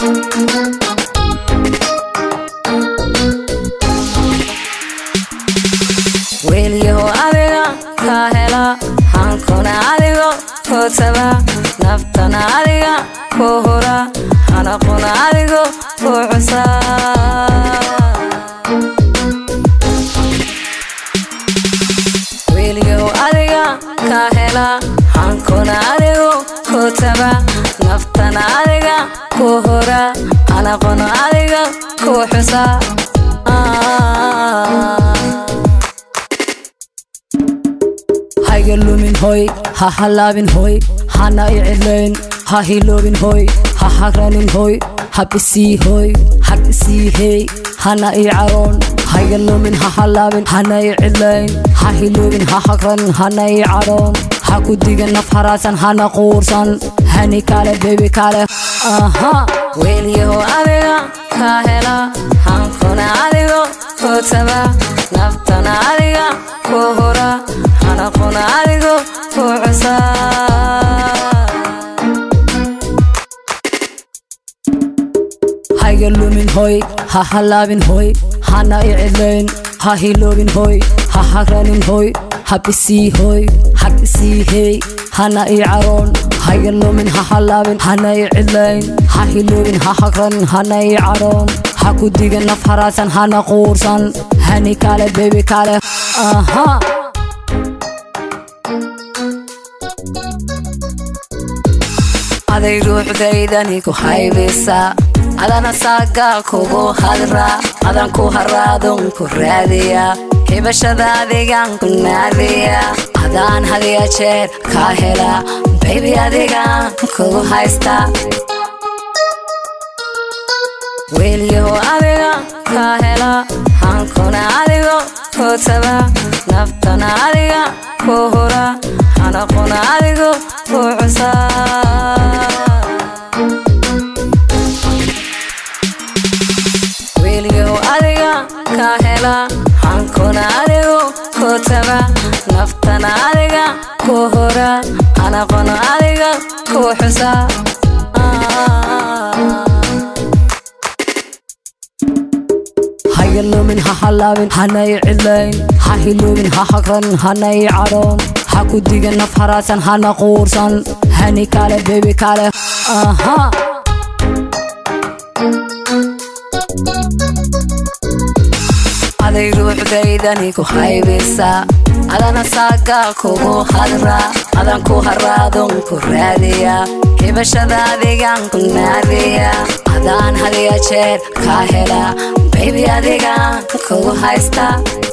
weelyaho adiga kaa hela hankuna adigo kootaba naftana adiga ku hura hanaquna adigo ku cusa weelyaho adiga kaa hela hankuna adigo kootaba naftana adiga ku hura hanaquna adiga ku xusa hayga lumin hoy ha halaabin hoy hana i cidlayn ha hiloobin hoy ha hagranin hoy habisii hoy habisii hey hana i caroon hayga lumin ha halaabin hana i cidlayn ha hiloobin ha hagranin hana i caroon ha ku digan naf haraasan hana quursan hani kale bebi kale aha weelyaho adiga kaa hela hankuna adigo kootaba naftana adiga ku hura hanaquna adigo ku cusa hayga lumin hoy ha halaabin hoy hana i cidlayn ha hiloobin hoy ha hagranin hoy habisii hoy habisii hey hana i caroon hayga lumin ha halaabin hana i cidlayn ha hiloobin ha hagranin hana i caroon ha ku digan naf haraasan hana quursan hani kale bebi kale aha aday ruuxdaydani ku haybisa adana saaga kugu hadra adan ku haraadun ku raadiya hibashada adigan ku naadiya adaan hadiya jeer kaa hela baybi adigan kugu haysta weelyaho adiga kaa hela hankuna adigo kootaba naftana adiga ku hura hanaquna adigo ku cusa weelyaho adiga kaa hela hankuna adigo kootaba naftana adiga ku hura hanaquna adiga ku xusa hayga lumin ha halaabin hana i cidlayn ha hiloobin ha hagranin hana i caroon ha ku digan naf haraasan hana quursan hani kale bebi kale aha aday ruuxdaydani ku haybisa adana saaga kugu hadra adan ku haraadun ku raadiya hibashada adigan ku naadiya adaan hadiya jeer kaa hela baybi adigan kugu haysta